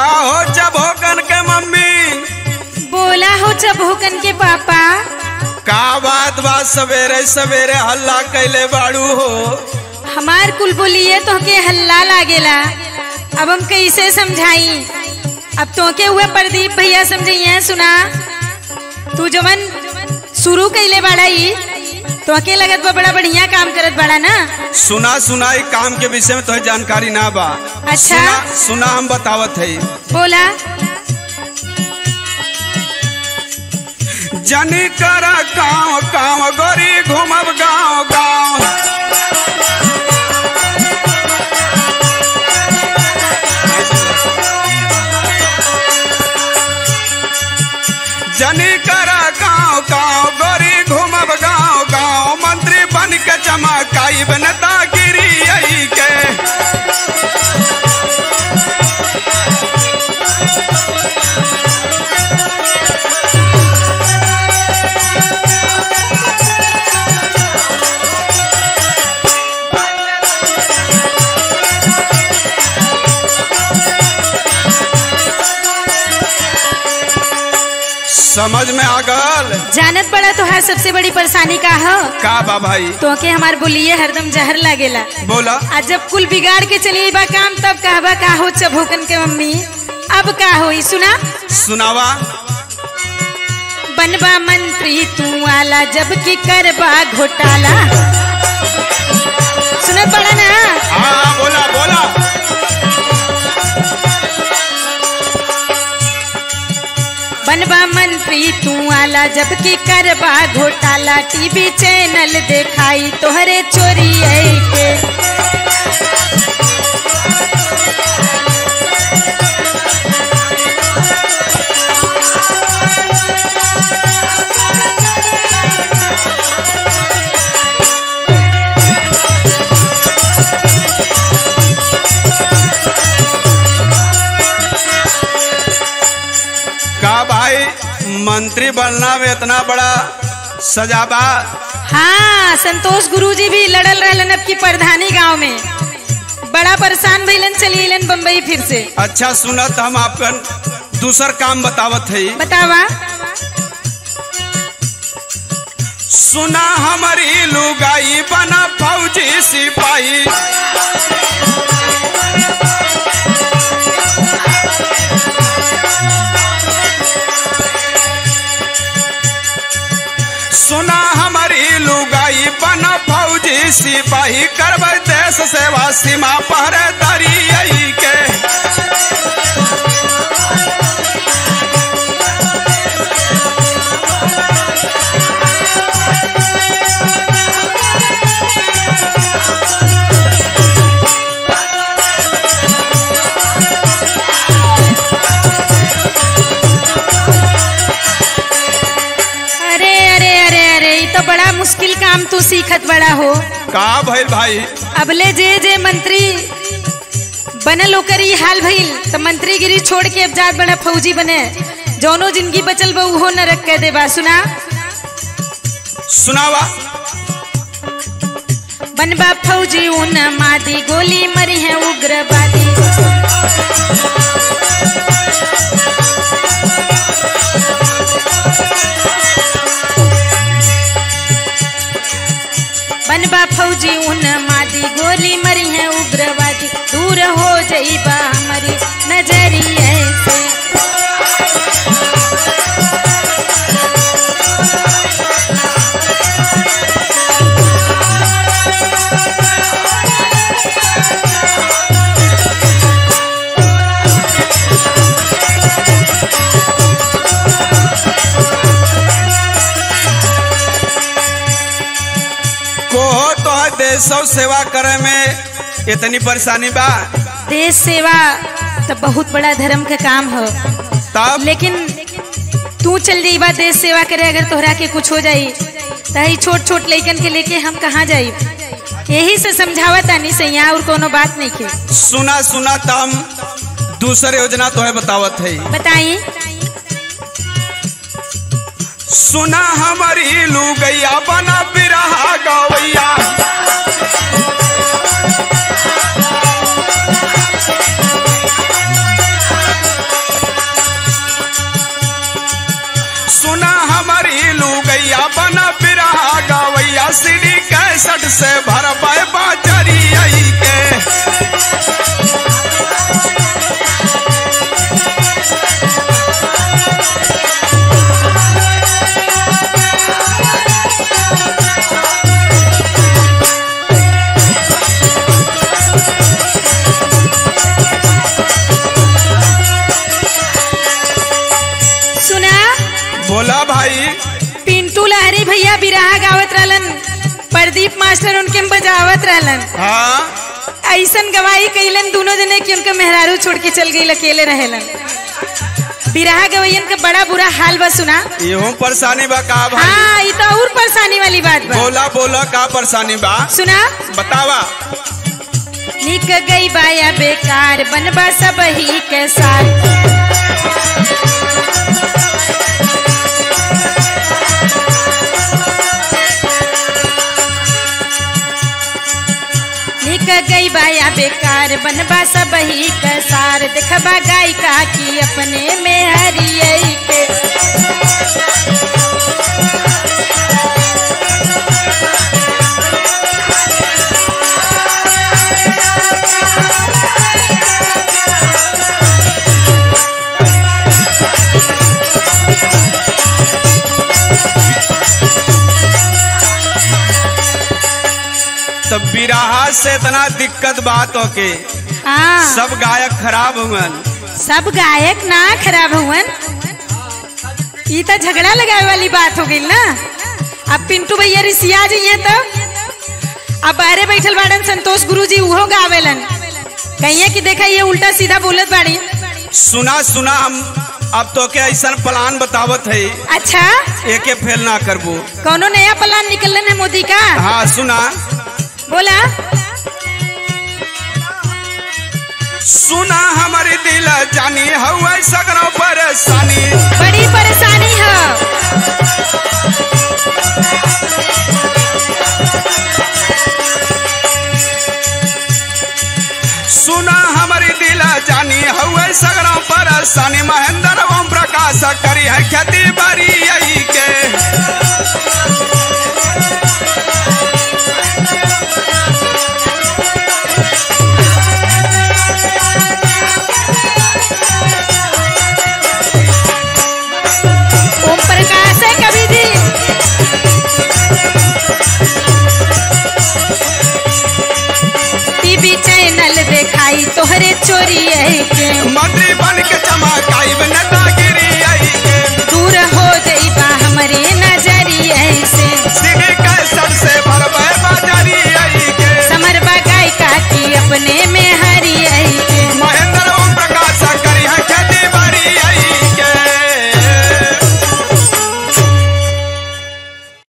का हो जब होकन के मम्मी बोला हो चबोकन के पापा का बात बात सवेरे सवेरे हल्ला कैले बाड़ू हो हमार कुल बोलिए तो के हल्ला लागेला अब हम कैसे समझाई अब तो के हुए प्रदीप भैया समझिए सुना तू जवन शुरू कैले बाड़ा ई तो के लगत बा बड़ा बढ़िया काम करत बाड़ा ना सुना सुना ई काम के विषय में तुहे जानकारी ना बा अच्छा। सुना सुना हम बतावत है बोला जनी कर गाँव गाँव गोरी घूमब गाँव गाँव जनी कर गाँव गाँव गोरी घूमब गाँव गाँव मंत्री बन के चमकाई बनता गिरी आई के समझ में आ गल जानत बड़ा तोहार सबसे बड़ी परेशानी का हो का बा भाई तो के हमार बोलिए हरदम जहर लागेला बोला आ जब कुल बिगाड़ के चली बा काम तब कहबा का हो चबोकन के मम्मी अब का होई सुना सुनावा बनबा मंत्री तू आला जब की करबा घोटाला सुनत बड़ा ना हाँ बोला बोला बनबा मंत्री तू आला जब की करबा घोटाला टीवी चैनल देखाई तोहरे चोरी आई के का भाई मंत्री बनना में इतना बड़ा सजाबा हाँ संतोष गुरुजी भी लड़ल रहलन अब की प्रधानी गांव में बड़ा परेशान भइलन चली अलन बम्बई फिर से अच्छा सुनत हम आपकन दूसर काम बतावत है बतावा सुना हमारी लुगाई बना फौजी सिपाही सुना हमारी लुगाई बना फौजी सिपाही करब देश सेवा सीमा पहरेदारी आई के अरे अरे अरे अरे ये तो बड़ा मुश्किल काम तू सीखत बड़ा हो का भइल भाई अबले जे जे मंत्री बनल ओकर ई हाल भइल तो मंत्रीगिरी छोड़ के अब जात बड़ा फौजी बने जौनो जिंदगी बचल बा उहो नरक कह देबा सुना सुनावा बनबा फौजी उन मादी गोली मरी है उग्रवादी बनबा फौजी उन मादी गोली मरी है उग्रवादी दूर हो जाइबा हमारी नजरिए से कोहो तो देश सेवा करे में इतनी परेशानी बा देश सेवा तो बहुत बड़ा धर्म का काम हो तब लेकिन तू चल जाई बा देश सेवा करे अगर तोहरा के कुछ हो जाई तही छोट छोट लइकन के लेके हम कहाँ जाई यही से समझावा तानी सैया और कोनो बात नहीं के सुना सुना तम दूसर योजना तो है बतावत है बताई सुना हमारी लुगैया बना बिरहा गवैया संदीप मास्टर उनके में बजावत रहलन हाँ ऐसन गवाही कैलन दोनों जने कि उनके मेहरारू छोड़ के चल गई अकेले रहेलन बिरहा गवैयन का बड़ा बुरा हाल बा सुना इहो परेशानी बा का भाई हाँ ये तो और परेशानी वाली बात बा बोला बोला का परेशानी बा सुना बतावा निक गई बाया बेकार बनबा सब ही के साथ निक गई बाया बेकार बनबा सब ही के सार देखबा गाय का की अपने में हरियई के तब बिराहा से इतना दिक्कत बात होके हाँ सब गायक खराब हुवन सब गायक ना खराब हुवन ई तो झगड़ा लगाए वाली बात हो गई ना अब पिंटू भैया रिसिया जाइए तो अब बाहरे बैठल बाड़न संतोष गुरु जी उहो गावेलन कहिए कि देखा ये उल्टा सीधा बोलत बाड़ी सुना सुना हम अब तो के ऐसा प्लान बतावत है अच्छा एके फेल ना करबो कौनो नया प्लान निकलन है मोदी का हाँ सुना बोला सुना हमारी दिल जानी हवा सगरो परेशानी बड़ी परेशानी है सुना हमारी दिल जानी हवा सगरो परेशानी महेंद्र ओम प्रकाश करी है खेती बारी यही के ओम प्रकाश है कभी जी टीवी चैनल दिखाई तोहरे चोरी है के मंत्री बन के चमकाई नेता